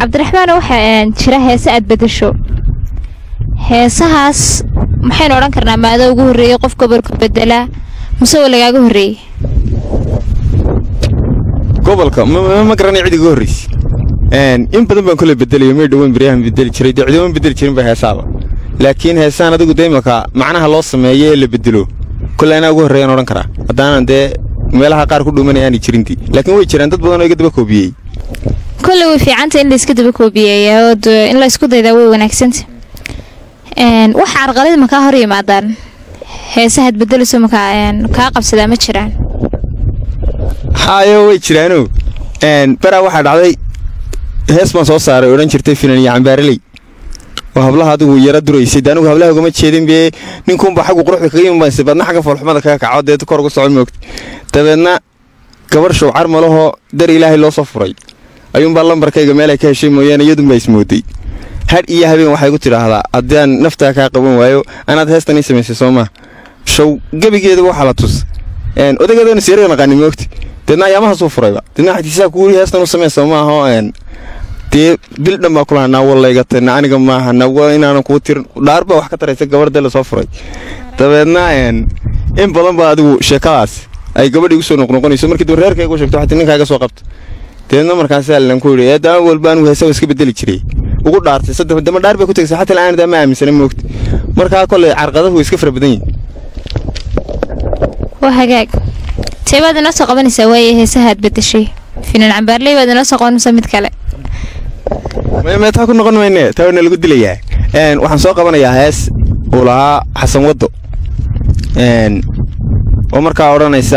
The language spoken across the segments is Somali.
cabdiraxmaan waxaa jira heese aad bedesho heesahaas maxaynu odhan karnaa maada ugu horreeyey qof gobolka bedelaa mase waa lagaaga horreeyey gobolka ma garanay cid iga horreysa in badan baan kole bedelayo may dhowaan beryahan bedeli jiray dee cidooma bedeli jirin ba heesaaba laakiin heesaan adigu dee imaka macnaha loo sameeyo ee la bedelo kole anaa ugu horreeyaan odhan karaa haddaanan dee meelaha qaar ku dhuumanaya aanay jirintii laakiin way jiraan dad badan oo iga daba koobiyey kolley way fiicanta in layska daba koobiyeeya oo in la isku daydaa way wanaagsanta wax carqalid makaa hor yimaadaan heesahaad bedelayso makaa kaa qabsadaa ma jiraan haayo way jiraano baraa waxaa dhacday hees baan soo saaray odhan jirtay finan iyo cambaareley oo hablaha adigu yara duraysay de anigu hablaha ugama jeedin bee ninkuunba xaggu quruxda kaga imabaysay badna xagga foolxumada kaga kaco deed kor ugu socon moogta dabeedna gabar showcar malahoo dar ilaahay loo soo furay ayuunbaa lambarkayga meelay ka heshay mooyaane iyadunbaa ismooday hadh iyo habeen waxay ku tidhaahdaa haddaan naftaa kaa qaban waayo anaad heestan ii samaysay soo maa show gebigeeda waxaa la tus odageedana siyaraa naqaani moogta deedna ayaamaha soo furayba deedna xagtiisaa kuuri heestan u sameysa maaho dee bil dhan baa kulaha naawallaygatayna aniga maaha nawa inaanan kuu tirin dhaar baa wax ka taraysa gabardee la soo furay dabeedna in badan baa adigu sheekadaas ay gabadhii igu soo noqnoqonayso markii daba reerkayga u sheegto xatii ninkaaga soo qabta deedna markaasaa lan ku yidhi eedama walba anigu heesaba iska bedeli jiray ugu dhaartay saddex dama dhaar bay ku tegaysa xataa la'aan daa ma aaminsana moogta markaa kolley carqadahu way iska fara badan yihin waa hagaag tee baad inoo soo qabanaysaa waaye heesahaad bedeshay finan cambaarley baad inoo soo qabanaysaa mid kale me taa ku noqon mayne taa waana lagu dilayaa waxaan soo qabanayaa hees uu lahaa xasan waddo oo markaa odhanaysa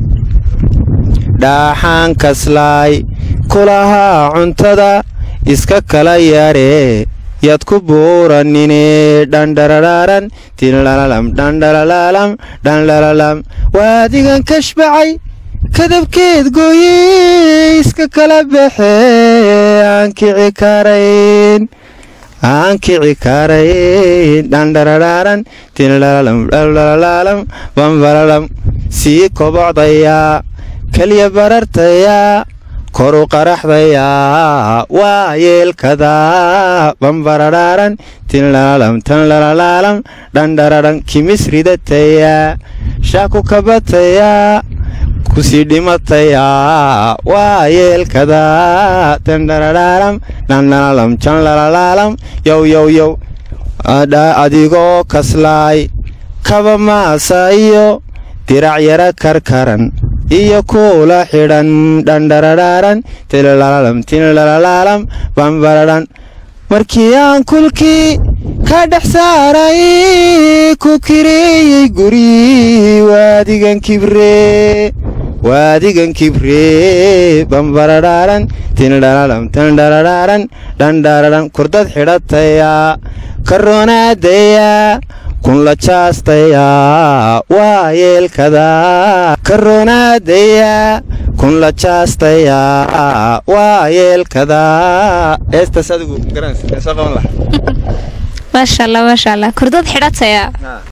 dhaaxaan kaslaay kulahaa cuntada iska kala yaaree yaad ku buuranine dhandhararaaran tinlalalam dhandhalalalam dhandhalalam waadigan kashbacay kadabkeed gooyey iska kala baxee aan kici karayn aan kici karayn dhandhararaaran tinlalalam dhandhalalam bambalalam sii kobocdayaa keliya barartayaa koru qaraxdayaa waa yeelkadaa bambararaaran tinlalalam tanlalalalam dhandhararan kimis ridatayaa shaaku kabatayaa kusii dhimatayaa waa yeelkadaa tandhararaaram dhandhalalam janlalalalam yow yow yow adigoo kaslaay kaba maasa iyo dirac yara karkaran iyo kuula xidhan dhandhararaaran tilalalam tinlalalalam bambararan markii aan kulkii ka dhex saaray ku kireeyey guri waadigan kibree waadigan kibree bambararaaran tinlalalam tandhararaaran dhandhararan kurdad xidhatayaa karoonaadeyaa kun la jaastayaa waa yeelkadaa karoonaadeyaa kun la jaastayaa waa yeelkadaa eestaas adigu garanaysa soo qaban laha maasha allah maasha allah kurdad xidhatayaa